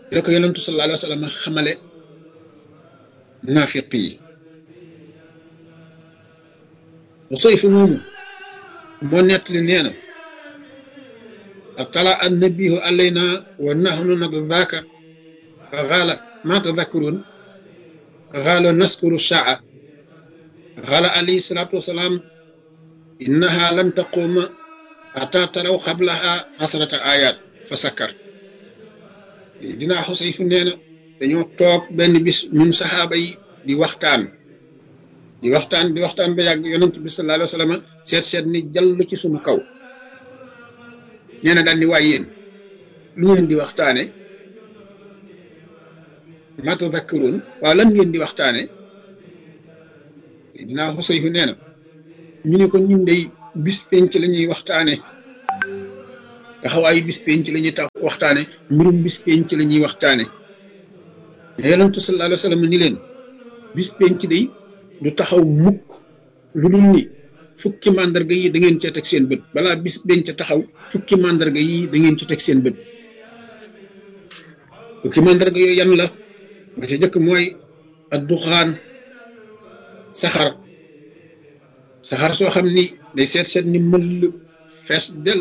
la ko yonentu sallallahu alayhi wa sallam xamale naafiq yi Usayf moomu moo nettali nee na atala annabihu alayna wa nahnu nadaka fa xaala ma tadakkurun xaala naskuru saa xaala alayhi salaatu wasalaam innaha lan taquma ata taraw xablaha asrata ayat fa sakkar dinaa Xusayf nee na dañoo toog benn bis ñun saxaaba yi di waxtaan di waxtaan di waxtaan ba yàgg yonent bi sallallahu alayhi wa sallam seet seet ni jàll ci suñu kaw nee na daal ni waay yéen lu ngeen di waxtaane ma tadakkarun waaw lan ngeen di waxtaane dinaa Xusayf nee na ñu ne ko ñun day bis penc la ñuy waxtaane taxawaayu bis penc la ñuy tax waxtaane mbirum bis penc la ñuy waxtaane mais yonentu sallallahu alayhi wa sallam ni leen bis penc day du taxaw mukk lu dul ni fukki màndarga yi da ngeen cee teg seen bët balaa bis penc taxaw fukki màndarga yi da ngeen ci teg seen bët fukki màndarga yooyu yan la ba ca jëkk mooy adduxaan saxar saxar soo xam ni day seet seet ni mël fees del